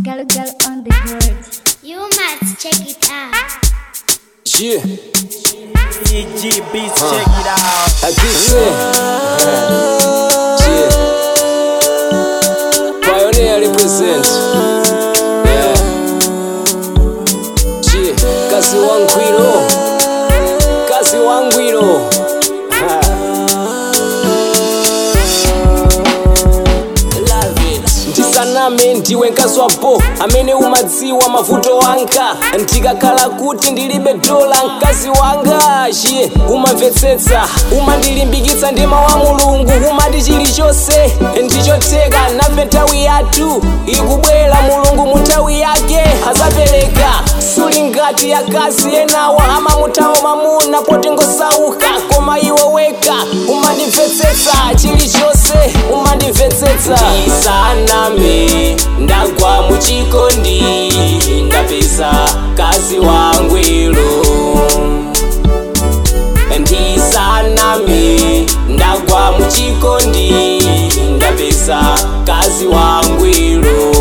Girl, girl on the board. You must check it out. Yeah, EG Beats, check it out. I keep saying. Yeah. Pioneer represent. Yeah. Yeah. Kazi wangwiro. Kazi wangwiro. Ha. Love it. ndisaname ndiwe nkaswapo amene umadziwa mavuto wanga ndikakhala kuti ndilibe dola mkazi wanga chiye umamvetsetsa umandilimbikitsa ndima wa mulungu umati chilichonse ndichoteka nafe nthawi yathu ikubwera mulungu mu nthawi yake azapereka suli ngati akazi enawa amamuthawa mamuna poti ngosauka koma iwe weka umandimvetsetsa chilichonse umandimvetsetsa ndisaname ndagwa muchikondi ndapeza kazi wangwiro ndisaname ndagwa muchikondi ndapeza kazi wangwiro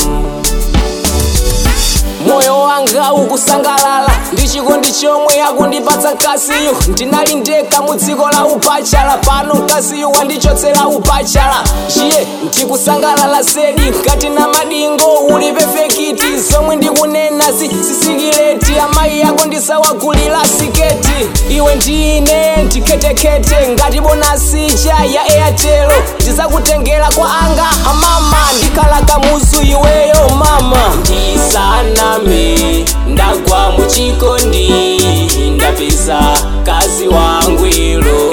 moyo wanga ukusangalala ndi chikondi chomwe akundipatsa mkaziyu ndinali ndekha mu dziko la upachala pano mkaziyu wandichotsera upachala chiye ndikusangalala sedi ngati na madingo uli pefekiti zomwe ndikunena si sisikileti amayi yako ndisawagulira siketi iwe ndine ndiketekete ngati bonasija ya airtelo ndizakutengera kwa anga amama ndikhala kamuzu iweyo mama ndisaname ndagwa muchikondi ndapeza kazi wangwiro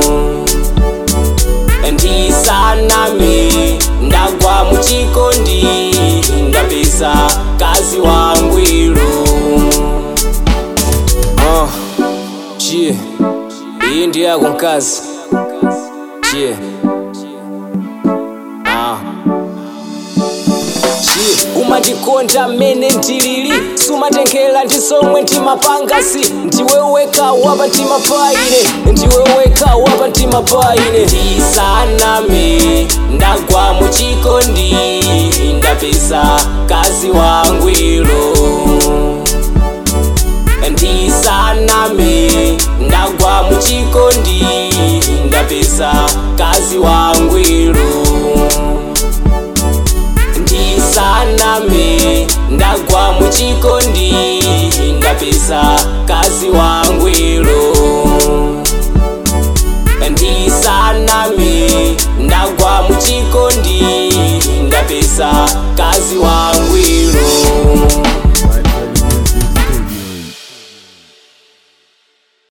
ndisaname ndagwa muchikondi ndapeza kazi wangwiro uh, yeah. iyi ndi yako mkazi yeah. ah. Chi, umandikonda mmene ndilili sumatengera ndi zomwe ndimapangasi ndiwe weka wapa ndimapaine ndiwe weka wapa ndimapaine ndisaname ndagwa muchikondi ndapeza kazi wangwiro ndisaname ndagwa muchikondi ndapeza kazi wangwiro ndisaname ndagwa muchikondi ndapeza kazi wangwiro ndisaname ndagwa muchikondi ndapeza kazi wangwiro